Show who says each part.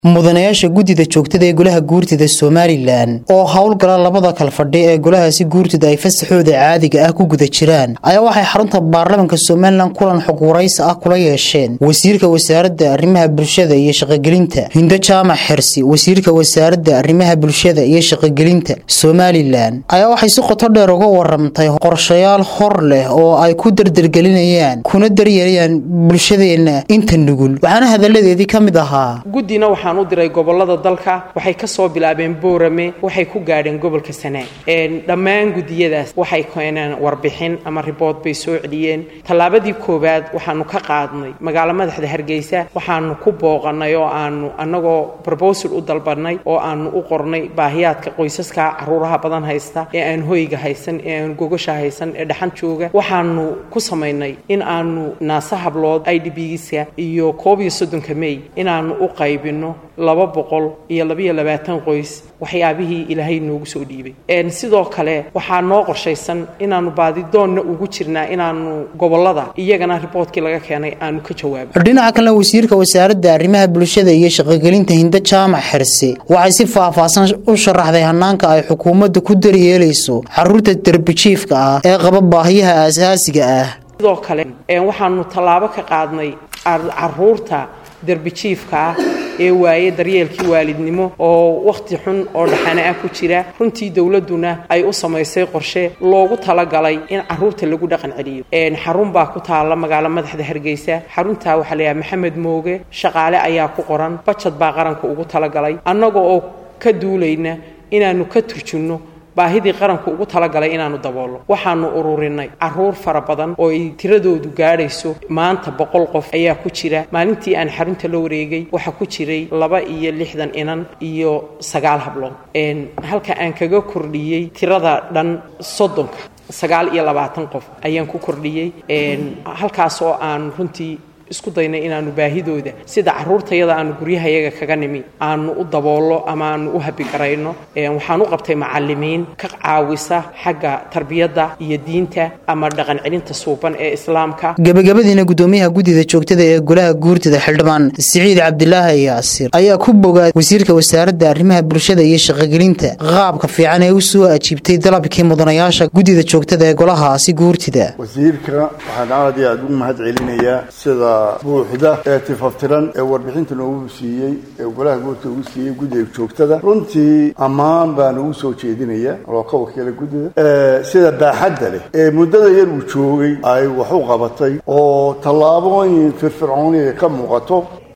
Speaker 1: mudanayaasha guddida joogtada ee golaha guurtida somalilan oo howlgala labada kal fadhi ee golahaasi guurtida ay fasaxooda caadiga ah ku guda jiraan ayaa waxay xarunta baarlamaanka somalilan kulan xog waraysi ah kula yeesheen wasiirka wasaaradda arrimaha bulshada iyo shaqogelinta hindo jaamac xersi wasiirka wasaaradda arrimaha bulshada iyo shaqogelinta somalilan ayaa waxay si qoto dheer uga waramtay qorshayaal hor leh oo ay ku dardargelinayaan kuna daryeelayaan bulshadeenna inta nugul waxaana hadaladeedii ka mid ahaa
Speaker 2: guddina waxaan u diray gobolada dalka waxay ka soo bilaabeen boorame waxay ku gaadheen gobolka sanaa dhammaan guddiyadaas waxay keeneen warbixin ama ribood bay soo celiyeen tallaabadii koowaad waxaanu ka qaadnay magaalo madaxda hargeysa waxaanu ku booqanay oo aanu annagoo brobosal u dalbanay oo aanu u qornay baahiyaadka qoysaska caruuraha badan haysta ee aan hoyga haysan ee aan gogasha haysan ee dhaxan jooga waxaanu ku samaynay in aanu naasa hablood idbgiska iyo koob iyo soddonka mey inaanu u qaybino laba boqol iyo labaiyo labaatan qoys waxyaabihii ilaahay noogu soo dhiibay sidoo kale waxaa noo qorshaysan inaanu baadidoonna ugu jirnaa inaanu gobolada iyagana riboodkii laga keenay aanu ka jawaabo
Speaker 1: dhinaca kalena wasiirka wasaaradda arrimaha bulshada iyo shaqogelinta hindo jaamac xerse waxay si faahfaahsan u sharaxday hanaanka ay xukuumadda ku daryeelayso caruurta darbijiifka ah ee qaba baahiyaha aasaasiga ah
Speaker 2: sidoo kale waxaanu tallaabo ka qaadnay caruurta darbijiifka ah ee waaye daryeelkii waalidnimo oo wakhti xun oo dhaxane ah ku jira runtii dowladduna ay u samaysay qorshe loogu talagalay in caruurta lagu dhaqan celiyo xarun baa ku taalla magaalo madaxda hargeysa xaruntaa waxaa la yidhaha maxamed mooge shaqaale ayaa ku qoran bajad baa qaranka ugu talagalay annaga oo ka duulayna inaanu ka turjunno baahidii qaranku ugu talagalay inaanu daboolno waxaanu ururinay caruur fara badan oo ay tiradoodu gaadhayso maanta boqol qof ayaa ku jira maalintii aan xarunta la wareegay waxaa ku jiray laba iyo lixdan inan iyo sagaal hablood halka aan kaga kordhiyey tirada dhan soddonka sagaal iyo labaatan qof ayaan ku kordhiyey halkaas oo aan runtii isku daynay inaanu baahidooda sida caruurtayada aanu guryahayaga kaga nimi aanu u daboollo ama aanu u habigarayno waxaan u qabtay macalimiin ka caawisa xagga tarbiyadda iyo diinta ama dhaqan celinta suuban ee islaamka
Speaker 1: gabagabadiina guddoomiyaha guddida joogtada ee golaha guurtida xildhibaan siciid cabdilaahi yaasir ayaa ku bogaad wasiirka wasaaradda arrimaha bulshada iyo shaqogelinta qaabka fiican ee u soo ajiibtay dalabkii mudanayaasha guddida joogtada ee golahaasi guurtida
Speaker 3: wasiirka waxaan aad iyo aad ugu mahad celinayaa sida buuxda ee tifaftiran ee warbixinta noogu siiyey ee golaha guurta ugu siiyey guddiga joogtada runtii ammaan baan ugu soo jeedinaya oo ka wakiila guddida sida baaxadda leh ee muddada yar uu joogay ay wax u qabatay oo tallaabooyin firfircooniya ka muuqato